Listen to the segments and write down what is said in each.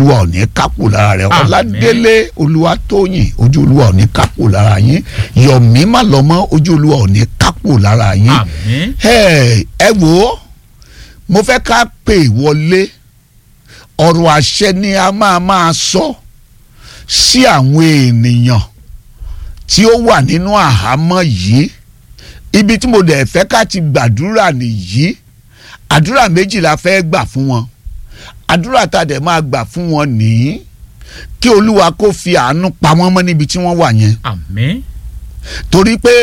olúwa ò ní kápò lára rẹ Àmín. ọládélé olúwa tóyìn ojú olúwa ò ní kápò lára yín yọ̀mí má lọ́mọ ojú olúwa ò ní kápò lára yín àmín ẹ ẹ wò ó mo fẹ́ ká pè wọlé ọ̀rọ̀ àṣẹ ni a máa máa sọ sí àwọn ènìyàn tí ó wà nínú àhámọ́ yìí ibi tí mo dẹ̀ fẹ́ ká ti gbàdúrà nìyí àdúrà méjì la fẹ́ gbà fún wọn àdúrà tá a dẹ̀ máa gbà fún wọn nìyí kí olúwa kó fi àánú pa wọ́n mọ́ níbi tí wọ́n wà yẹn àmín torí pé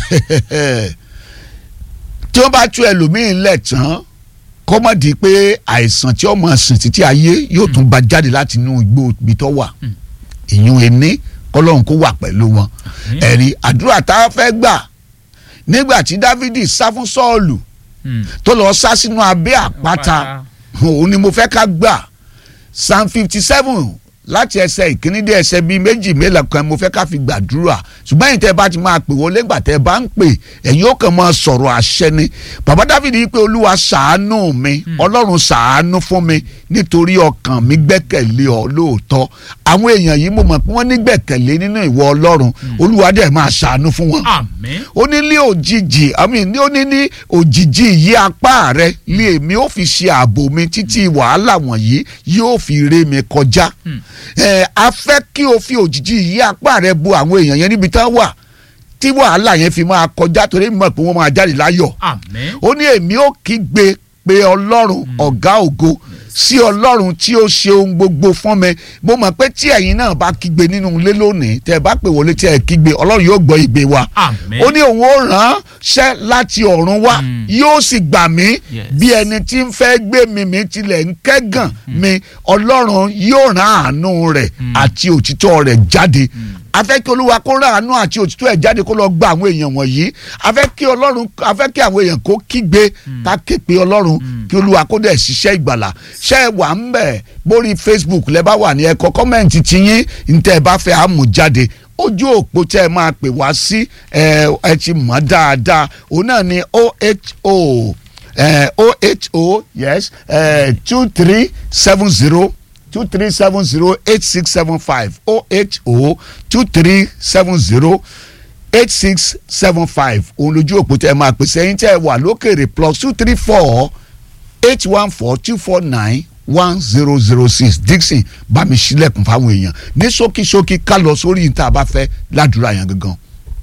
tí wọ́n bá tú ẹlòmíín lẹ̀ tán kó má di pé àìsàn tí ọmọ sìn títí ayé yóò tún bá jáde láti inú igbó ibi tó wà ìyún ẹni kọlọ́run kó wà pẹ̀lú wọn Àmín. ẹ̀rí àdúrà tá a fẹ́ gbà nígbà tí dávidi sá fún sọ́ọ̀lù Hmm. tó lọ sá sínú abẹ́ àpáta òun ni mo fẹ́ ká gbà psalm fifty seven láti ẹsẹ̀ ìkíní dé ẹsẹ̀ bíi méjì mélòó kan mo fẹ́ ká fi gbàdúrà ṣùgbọ́n ẹ̀yin tẹ́ bá ti máa pè wọlé gbà tẹ́ bá ń pè ẹ̀yin ó kàn máa sọ̀rọ̀ àṣẹ ni bàbá dáfídì yìí pé olúwa ṣàánú mi ọlọ́run ṣàánú fún mi nítorí ọkàn mi gbẹ́kẹ̀lé ọ lóòótọ́ àwọn èèyàn yìí mo mọ̀ pé wọ́n ní gbẹ̀kẹ̀lé nínú ìwọ ọlọ́run olúwa dẹ̀ máa ṣàánú fún wọn àmín ó ní ní òjijì àmì ní ó ní ní òjijì yí apá rẹ lé èmi ó fi ṣe ààbò mi títí wàhálà wọ̀nyí yóò fi ré mi kọjá ẹ a fẹ́ kí o fi òjijì yí apá rẹ bo àwọn èèyàn yẹn níbi tán wà tí wàhálà yẹn fi máa kọjá torí mi mọ̀ pé wọ́n máa jáde láyọ̀ àmín ó ní èmi ó kígbe pé ọlọ́run ọ̀gá ògo sí ọlọ́run tí ó ṣe ohun gbogbo fún mi mo mọ̀ pé tí ẹ̀yin náà bá kígbe nínú ilé lónìí tẹ́ ẹ bá pè wọlé tí ẹ kígbe ọlọ́run yóò gbọ́ ìgbé wa àmín ó ní òun ó ránṣẹ́ láti ọ̀run wá Mm. yóò sì gbà mí Yes. bí ẹni tí ń fẹ́ gbé mi mi tilẹ̀ ń kẹ́gàn mi ọlọ́run yóò rán àánú rẹ̀ àti òtítọ́ rẹ̀ jáde a fẹ́ kí olúwa kó rán àánú àti òtítọ́ ẹ̀ jáde kó lọ gba àwọn èèyàn wọ̀nyí a fẹ́ kí ọlọ́run a fẹ́ kí àwọn èèyàn kó kígbe ká ké pe ọlọ́run kí olúwa kó dẹ̀ ṣiṣẹ́ ìgbàlà ṣẹ́ ẹ wà ń bẹ̀ bórí facebook lẹ́ bá wà ní ẹ̀kọ́ kọ́mẹ̀ntì tiyín ntẹ́ ẹ bá fẹ́ àmú jáde ojú òpó tẹ́ ẹ máa pè wá sí ẹ ẹ ti mọ̀ dáadáa òun náà ni oho eh, oho yes two three seven zero two three seven zero eight six seven five oho two three seven zero eight six seven five òun lójú òpó tẹ́ ẹ máa pèsè ẹ̀yin tẹ́ ẹ wà lókèrè plus two three four eight one four two four nine one zero zero six dixon bá mi ṣílẹ̀kùn fáwọn èèyàn ní ṣókíṣókí ká lọ sórí níta bá fẹ́ ládùúrà yẹn gangan.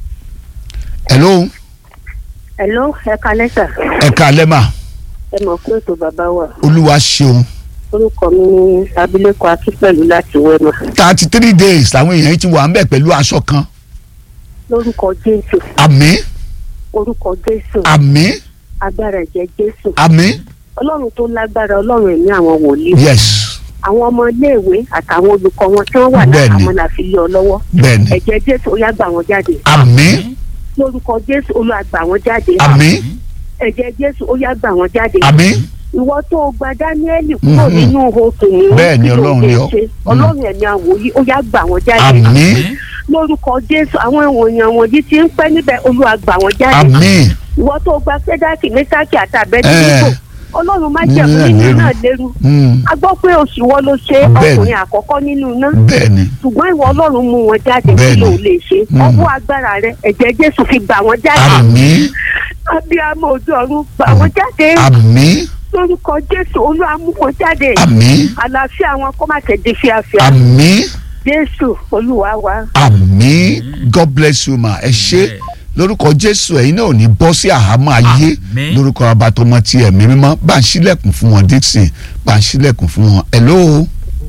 hello Hello, ẹ kalẹ́ sà. ẹ káalẹ́ mà Ẹ mọ̀ pé ètò bàbá wa. olúwa ṣeun Orúkọ mi ní abilékọ Akínpẹ̀lú láti Wẹ́mà. thirty three days làwọn èèyàn yìí ti wà ń bẹ̀ pẹ̀lú aṣọ kan Lórúkọ Jésù, àmín orúkọ Jésù, àmín agbára ẹ̀jẹ̀ Jésù. àmín Ọlọ́run tó lágbára Ọlọ́run ẹ̀mí àwọn wòlíì. yes Àwọn ọmọ iléèwé àtàwọn olùkọ́ wọn tí wọ́n wà Bẹ́ẹ̀ni. láhàámọ́ la fi lé ọ lọ́wọ́. bẹ́ẹ̀ni Ẹ̀jẹ̀ Jésù ó yá gbà wọ́n jáde. àmín Lórúkọ Jésù Olúwa gbà wọ́n jáde. àmín Ẹ̀jẹ̀ Jésù ó yá gbà wọ́n jáde. àmín Ìwọ tó o gba Dáníẹ́lì kúrò Mhm. nínú okùn ní Bẹ́ẹ̀ni, Ọlọ́run ni ọ́. Ọlọ́run ẹ̀mí àwòyí ó yá gbà wọ́n jáde. àmín lórúkọ jésù àwọn èèyàn wọ̀nyí ti ń pẹ́ níbẹ̀ olúwa gbà wọ́n jáde àmín ìwọ tó gba sẹ́dáàkì mẹ́sàkì àtàbẹ́tì Eh. nípò ọlọ́run má jẹ́ Nínú nínú lérú. náà lérú Mm, a gbọ́ pé oṣù wọn ló ṣe Bẹ́ẹ̀ni. ọkùnrin àkọ́kọ́ nínú iná bẹ́ẹ̀ni ṣùgbọ́n ìwọ ọlọ́run mú wọn jáde kí Bẹ́ẹ̀ni. ló lè ṣe Mm. ọwọ́ agbára rẹ ẹ̀jẹ̀ jésù fi gbà wọ́n jáde àmín abiyamọ ojú ọ̀run gbà wọ́n jáde àmín lórúkọ jésù olúwa mú wọn jáde àmín àlàáfíà wọn kó má ṣe di fíafíà àmín jésù olúwa wa. àmín god bless you ma ẹ ṣé lórúkọ jésù ẹ̀yin náà ò ní bọ́ sí àhámọ́ ayé Àmín. lórúkọ abatọmọ ti ẹ̀mí mímọ́ bá ń ṣílẹ̀kùn fún wọn dixon bá ń ṣílẹ̀kùn fún wọn hello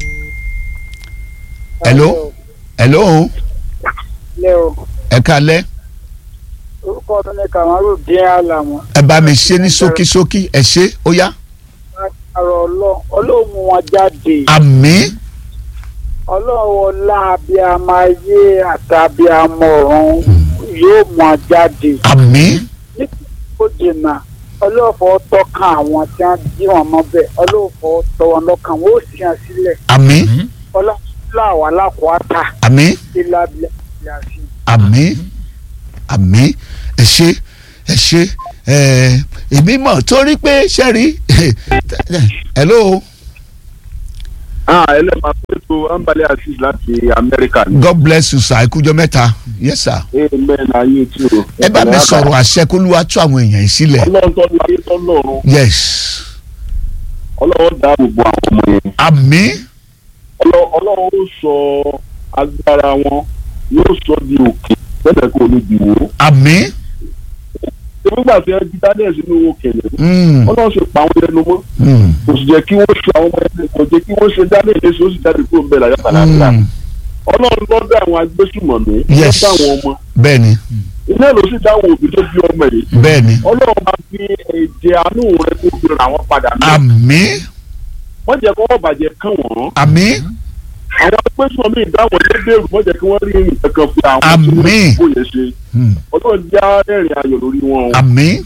hello hello lé o ẹ kálẹ́ orúkọ tó ní kamaru dín àlàmọ ẹ bá mi ṣe ní ṣókíṣókí ẹ ṣé ó yá àrò ọlọ́run ọlọ́run mú wọn jáde àmín ọlọ́run ọlá abiyamọ ayé àtàbíamọ ọ̀run yóò mú wọn jáde àmín ó dènà ọlọ́fọ̀ tọ́ka àwọn tí wọ́n jí wọn mọ́ bẹ́ẹ̀ ọlọ́fọ̀ tọ́ wọn lọ́kàn wọ́n ó sì hàn sílẹ̀ àmín ọlọ́fọ̀ àwọn alákọ̀ọ́ta àmín ìlàbílẹ̀ ìyàsí. àmín àmín ẹ ṣé ẹ ṣé ẹ èmi mọ̀ torí pé ṣẹ́rí hello ah ẹlẹ́màá pẹ̀tù ambali asis láti amẹ́ríkà ni. god bless you sir ikújọ mẹ́ta yes sir. amen ayé tí o. ẹ bá mi sọ̀rọ̀ àṣẹ kó lúwa tú àwọn èèyàn yìí sílẹ̀. ọlọ́run tó lu ayé tó lọ́run yes ọlọ́run dá gbogbo àwọn ọmọ yẹn. àmín Ọlọ́- ọlọ́run ó sọ agbára wọn yóò sọ di òkè bẹ́ẹ̀ kó ní di wò. àmín nígbà tí ẹ di daniel sínú owó kẹlẹ̀ mm, ọlọ́run ṣe pa àwọn ẹnu mọ́ mm, kò sì jẹ́ kí wọ́n ṣe àwọn ọmọ ẹni kò jẹ́ kí wọ́n ṣe daniel léṣe ó sì jáde kúrò ń bẹ̀ láyọ̀ tàlàtà. mm. ọlọ́run ló dá àwọn agbésùmọ̀mí ló Yes. dá àwọn ọmọ bẹ́ẹ̀ni iná ló sì dá àwọn òbí tó bí ọmọ yìí bẹ́ẹ̀ni ọlọ́run máa fi ẹ̀jẹ̀ àánú rẹ kó fi ràn wọ́n padà ní. àmín wọ́n jẹ́ kó wọ́n bàjẹ́ kán wọ́n. àmín àwọn agbésùmọ̀mí ìdáwọ̀ lé bẹ̀rù wọ́n jẹ́ kí wọ́n rí ìrìn kankan fún àwọn Àmín. tó yẹ ṣe. mm, ọlọ́run já ẹ̀rìn ayọ̀ lórí wọn o. àmín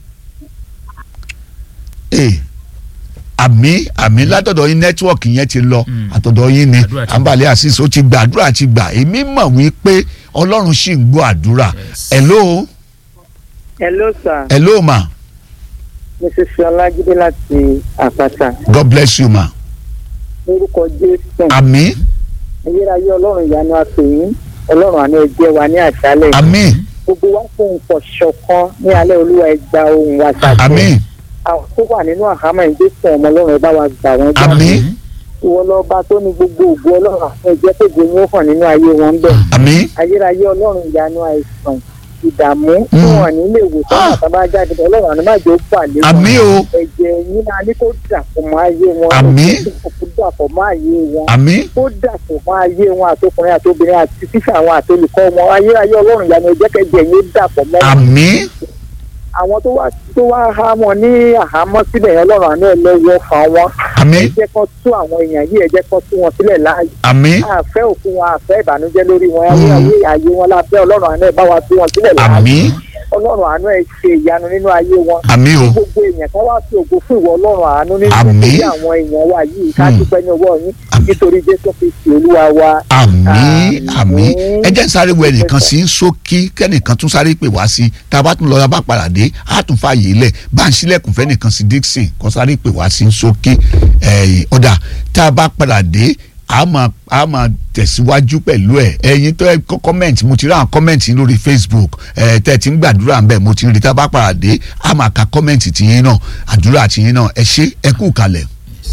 ee àmín àmín látọ̀dọ̀ yín nẹ́tíwọ̀kì yẹn ti lọ Mm. àtọ̀dọ̀ yín ni Àdúrà ti àǹbálẹ̀ àṣìṣe ó ti gbà àdúrà ti gbà èmi mọ̀ wípé ọlọ́run sì ń gbọ́ àdúrà Yes. hello hello sir hello ma mrs ọlájídé láti àpáta god bless you ma lórúkọ jésù àmín ayérayé ọlọ́run ìyanu àpèyìn ọlọ́run àná ẹgbẹ́ wa ní àṣálẹ̀ àmín gbogbo wa fún nǹkan ṣọ̀kan ní alẹ́ olúwa ẹgbà ohun wa ṣàṣẹ àmín àwọn tó wà nínú àhámọ́ ìgbésẹ̀ ọmọ ọlọ́run ẹ bá wa gbà wọ́n gbà àmín ìwọ lọ́ba tó ní gbogbo ògbó ọlọ́run àti ẹ̀jẹ̀ tó gbé yín ó hàn nínú ayé wọn ń bẹ̀ àmín ayérayé ọlọ́run ìyanu àìsàn ìdààmú tí Mm. wọn nílé ìwòsàn Ah. àtàbá jáde ọlọ́run àná má jẹ́ ó bà lé wọn àmín o ẹ̀jẹ̀ yín náà ní kó dàpọ̀ mọ́ ayé wọn Àmín. kó dàpọ̀ mọ́ ayé wọn àmín kó dàpọ̀ mọ́ ayé wọn àtọkùnrin àtobìnrin àti tíṣà àwọn àtolùkọ́ wọn ayérayé ọlọ́run ìyanu ẹ̀jẹ̀ kẹjẹ yín ó dàpọ̀ mọ́ wọn. àmín àwọn tó wá tó wá há wọn ní àhámọ́ síbẹ̀ yẹn ọlọ́run àná ẹ̀ lọ́wọ́ fà wọn àmín ẹ jẹ́ kán tú àwọn èèyàn yìí ẹ jẹ́ kán tú wọn sílẹ̀ láàyè àmín àfẹ́ òkú wọn àfẹ́ ìbànújẹ́ lórí wọn ayé ayé wọn lábẹ́ ọlọ́run àná ẹ̀ bá wa tú wọn sílẹ̀ láàyè àmín ọlọ́run àánú ẹ̀ ṣe ìyanu nínú ayé wọn àmín o gbogbo èèyàn kan wá sí ògo fún ìwọ ọlọ́run àánú nínú Àmín. nítorí àwọn èèyàn wa yìí ká Hmm. dúpẹ́ ní ọwọ́ yín Àmín. nítorí jésù kristi olúwa wa. àmín Àmín. àmín ẹ jẹ́ n sáré wọ ẹnìkan sí ń sókí kẹ́nìkan tún sáré pè wá sí tá a bá tún lọ bá padà dé á tún fààyè lẹ̀ bá ń sílẹ̀kùn fẹ́nìkan sí Dixon kó sáré pè wá sí ń sókí ẹ̀yìn ọ̀dà tá a bá padà dé a máa a máa tẹ̀síwájú pẹ̀lú ẹ̀ ẹ̀yin tó ẹ kọ́ kọ́mẹ̀ntì mo ti rí àwọn kọ́mẹ̀ntì lórí Facebook ẹ̀ tẹ́ ẹ ti ń gbàdúrà ń bẹ̀ mo ti rí tá a bá padà dé a máa ka kọ́mẹ̀ntì tiyín náà àdúrà tiyín náà ẹ ṣé ẹ kú kalẹ̀.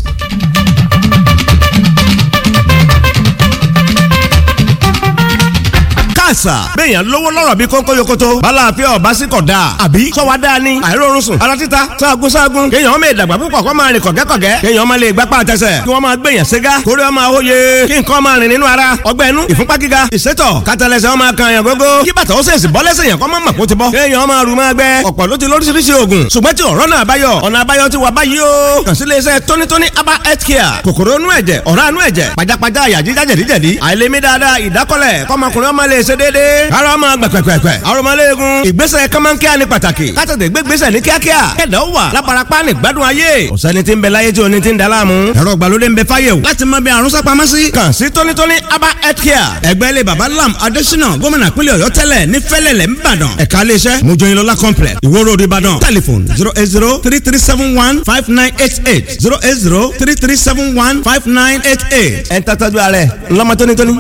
káàsà béèyàn lówó lọ́rọ̀ bí kónkó yokoto balàáfíà ọba sí kọ̀ dáa àbí sọ́wọ́ dáa ni àìrórun sùn ara títa sáàgùn sáàgùn kéèyàn ọmọ ìdàgbà púpọ̀ kó máa rìn kọ̀gẹ́kọ̀gẹ́ kéèyàn ọmọ lè gbapá àtẹsẹ̀ kí wọ́n máa gbèyàn ségá kórè ọmọ àwòye kí nǹkan máa rìn nínú ara ọgbẹ́ inú ìfúnpá gíga ìsétọ̀ kátàlẹ́sẹ̀ ọmọ kan yàn gógó kí bàtà ó sèṣì bọ́lẹ́sẹ̀ yàn kọ́ máa mọ̀ kó ti bọ́ kéèyàn ọmọ rù máa gbẹ ọ̀pọ̀ ló ti lóríṣiríṣi oògùn ṣùgbọ́n tí ọ̀rọ̀ náà báyọ̀ ọ̀nà àbáyọ ti wà báyìí o kàn sí iléeṣẹ́ tónítóní aba health care kòkòrò inú ẹ̀jẹ̀ ọ̀rá inú ẹ̀jẹ̀ pajápajá àyà jíjá jẹ̀díjẹ̀dí àìlèmí dáadáa ìdákọ́lẹ̀ kọ́mọkùnrin ọmọ lè ṣe déédéé ara ọmọ gbẹ̀pẹ̀pẹ̀pẹ̀ arọmọléegun ìgbésẹ̀ kọ́mọ́nkíá ní pàtàkì kátàtẹ̀ gbégbésẹ̀ ní kíákíá kẹ̀dá ó wà lábarapá ní gbádùn ayé ọ̀sẹ́ni tí ń bẹ láyé tí oní ti ń da láàmú ẹ̀rọ ìgbàlódé ń bẹ fáyé o láti mọ bí àrùn sápamọ́ sí kàn sí tónítóní aba health care ẹgbẹ́ ilé baba lam adésínà gómìnà pínlẹ̀ ọ̀yọ́ tẹ́lẹ̀ ní fẹ́lẹ̀lẹ̀ ńbàdàn ẹ̀ka iléeṣẹ́ mojoyinlola complex ìwó road ìbàdàn telephone zero eight zero three three seven one five nine eight eight zero eight zero three three seven one five nine eight eight ẹ̀ ń tàtàjú ààrẹ ńlọmọ tónítóní.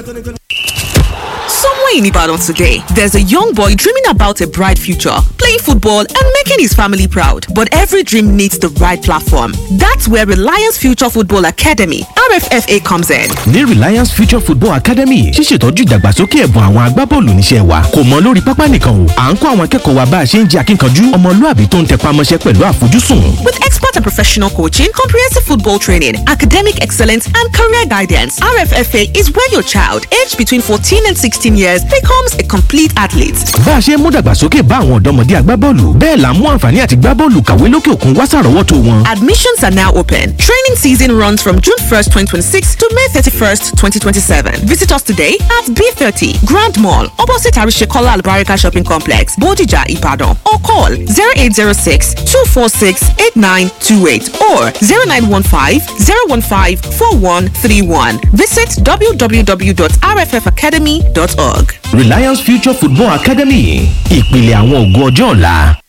Somewhere in Ibadan today, there's a young boy dreaming about a bright future, playing football and making his family proud. But every dream needs the right platform. That's where Reliance Future Football Academy, RFFA, comes in. ní Reliance Future Football Academy ṣíṣètọ́jú ìdàgbàsókè ẹ̀bùn àwọn agbábọ́ọ̀lù níṣẹ́ wa kò mọ lórí pápá nìkan o à ń kọ́ àwọn akẹ́kọ̀ọ́ wa bá a ṣe ń jẹ́ akínkanjú ọmọlúàbí tó ń tẹpá mọ́ṣẹ́ pẹ̀lú àfojúsùn. With expert and professional coaching, comprehensive football training, academic excellence, and career guidance, RFFA is where your child, aged between 14 and 16 years, becomes a complete athlete. bá a ṣe ń mú dàgbàsókè bá àwọn ọ̀dọ́mọdé agbábọ́ọ̀lù bẹ́ẹ̀ là ń mú àǹfààní àti gbábọ́ọ̀lù kàwé lókè òkun wá sàrọ́wọ́tò wọn. Admissions are now open. Training season runs from June 1st, 2026 to May 31st, 2027. Visit us today at B30 Grand Mall, opposite Arishekola Albarika Shopping Complex, Bodija, Ibadan, or call 0806 246 8928 or 0915 015 4131. Visit www.rffacademy.org. Reliance Future Football Academy ìpìlẹ̀ àwọn ògo ọjọ́ ọ̀la.